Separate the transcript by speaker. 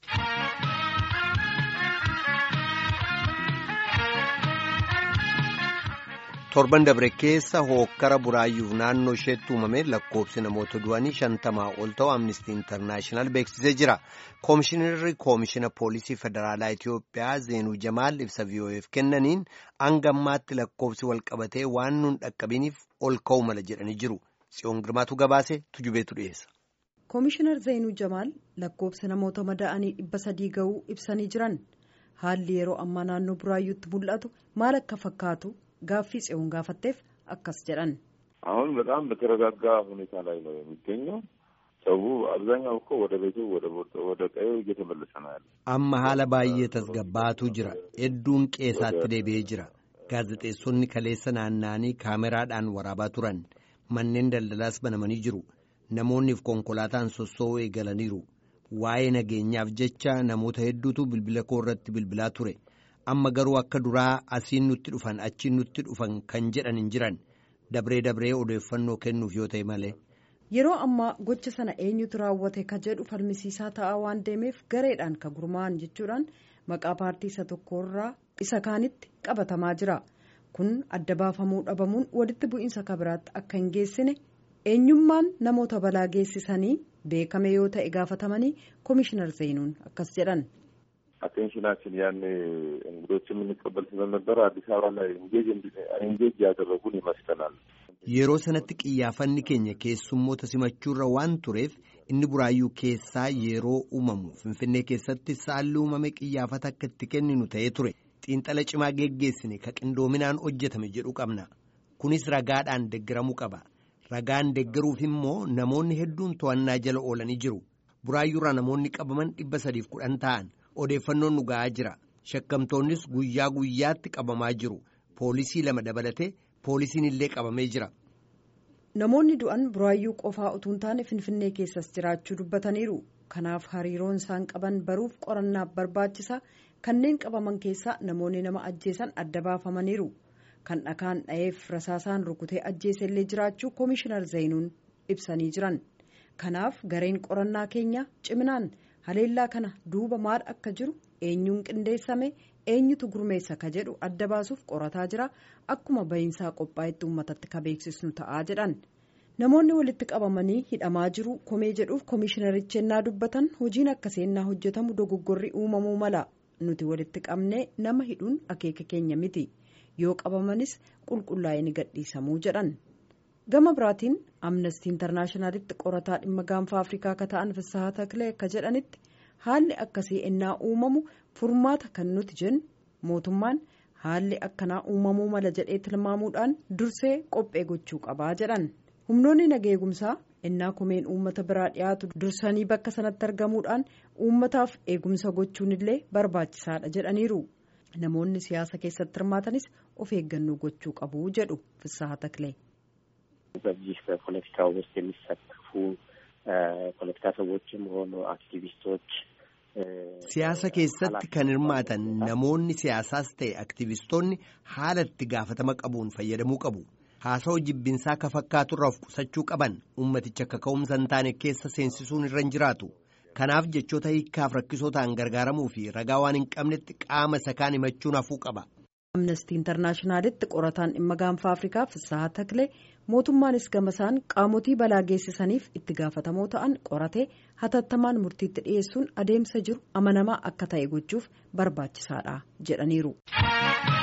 Speaker 1: torban dabre keessa hookkara buraayyuuf naannoo isheetti uumame lakkoofsi namoota du'anii shantamaa ol ta'u amnistii intarnaashinaal beeksisee jira koomishinarri koomishina poolisii federaalaa itiyoophiyaa zeenuu jamaal ibsa vi'oo'eef kennaniin hanga ammaatti lakkoofsi walqabatee waan nun dhaqqabiniif ol ka'u mala jedhanii jiru tsiyoon girmaatu gabaase tujubeetu dhiyeessa.
Speaker 2: koomishinar zeenuu jamaal lakkoofsi namoota madaa'anii dhibba sadii ga'uu ibsanii jiran haalli yeroo ammaa naannoo buraayyuutti mul'atu maal akka fakkaatu. gaaffii ጽዮን gaafatteef akkas jedhan
Speaker 3: አሁን በጣም በተረጋጋ ሁኔታ ላይ ነው የሚገኘው። ሰው አብዛኛው እኮ ወደ ቤቱ ወደ ቀዬው እየተመለሰ ነው ያለ።
Speaker 1: amma haala baay'ee tasgabbaatu jira hedduun qeesaatti deebi'ee jira gaazexeessonni kaleessa naanna'anii kaameraadhaan waraabaa turan manneen daldalaas banamanii jiru namoonniif konkolaataan sossoo'uu eegalaniiru waa'ee nageenyaaf jecha namoota hedduutu bilbila koo irratti bilbilaa ture. amma garuu akka duraa asiin nutti dhufan achiin nutti dhufan kan jedhan hin jiran dabree dabree odeeffannoo kennuuf yoo ta'e malee.
Speaker 2: yeroo ammaa gocha sana eenyutu raawwate ka jedhu falmisiisaa ta'aa waan deemeef gareedhaan ka gurmaa'an jechuudhaan maqaa paartii isa tokkorraa isa kaanitti qabatamaa jira kun adda baafamuu dhabamuun walitti bu'iinsa kabiraatti akka hin geessine eenyummaan namoota balaa geessisanii beekame yoo ta'e gaafatamanii koomishinar zeenuun akkas jedhan.
Speaker 3: አቴንሽናችን ያኔ እንግዶች የምንቀበል ስለነበረ አዲስ አበባ ላይ ኢንጌጅ ያደረጉን ይመስለናል።
Speaker 1: yeroo sanatti xiyyeeffanni keenya keessummoota simachuurra waan tureef inni buraayyuu keessaa yeroo uumamu finfinnee keessatti saalli uumame xiyyeeffannaa akka itti kenninu ta'ee ture xiinxala cimaa geggeessine ka qindoominaan hojjetame jedhu qabna kunis ragaadhaan deggeramuu qaba ragaan deggeruuf immoo namoonni hedduun to'annaa jala oolanii jiru buraayyuurraa namoonni qabaman dhibba sadiif kudhan ta'an. odeeffannoon nu ga'aa jira shakkamtoonnis guyyaa guyyaatti qabamaa jiru poolisii lama dabalatee poolisiin illee qabamee jira.
Speaker 2: namoonni du'an buraayyuu qofaa utuu hin taane finfinnee keessas jiraachuu dubbataniiru kanaaf hariiroon isaan qaban baruuf qorannaaf barbaachisaa kanneen qabaman keessaa namoonni nama ajjeesan adda baafamaniiru kan dhakaan dha'eef rasaasaan rukutee ajjeese illee jiraachuu koomishinar zeenuun ibsanii jiran kanaaf gareen qorannaa keenya ciminaan. haleellaa kana duuba maal akka jiru eenyuun qindeessame eenyutu gurmeessa ka jedhu adda baasuuf qorataa jira akkuma bahiinsaa qophaa'etti uummatatti ka beeksisnu ta'aa jedhan namoonni walitti qabamanii hidhamaa jiru komee jedhuuf koomishinarichi ennaa dubbatan hojiin akka seennaa hojjetamu dogoggorri uumamuu mala nuti walitti qabnee nama hidhuun akeeka keenya miti yoo qabamanis qulqullaa'ee ni gadhiisamuu jedhan. gama biraatiin amnestii intarnaashinaalitti qorataa dhimma gaanfa afrikaa akka ta'an fissahaa taklee akka jedhanitti haalli akkasii ennaa uumamu furmaata kan nuti jennu mootummaan haalli akkanaa uumamuu mala jedhee tilmaamuudhaan dursee qophee gochuu qabaa jedhan humnoonni nageegumsaa ennaa komeen uummata biraa dhiyaatu dursanii bakka sanatti argamuudhaan uummataaf eegumsa gochuun illee barbaachisaadha jedhaniiru namoonni siyaasa keessatti hirmaatanis of eeggannoo gochuu qabu jedhu fissahaa taklee.
Speaker 4: በዚህ በፖለቲካ ውስጥ የሚሳተፉ ፖለቲካ ሰዎችም ሆኑ አክቲቪስቶች
Speaker 1: siyaasa keessatti kan hirmaatan namoonni siyaasaas ta'e aktivistoonni haala itti gaafatama qabuun fayyadamuu qabu haasawaa jibbinsaa ka fakkaaturraa of qusachuu qaban ummaticha akka ka'umsa hin taane keessa seensisuun irra hin jiraatu kanaaf jechoota hiikkaaf rakkisoo ta'an gargaaramuu fi ragaa waan hin qabnetti qaama isa kaan himachuun hafuu qaba.
Speaker 2: amnestii intarnaashinaalitti qorataan dhimma gaanfa afrikaa fissahaa taklee mootummaanis gamasaan qaamotii balaa geessisaniif itti gaafatamoo ta'an qoratee hatattamaan murtiitti dhiyeessuun adeemsa jiru amanamaa akka ta'e gochuuf barbaachisaadha jedhaniiru.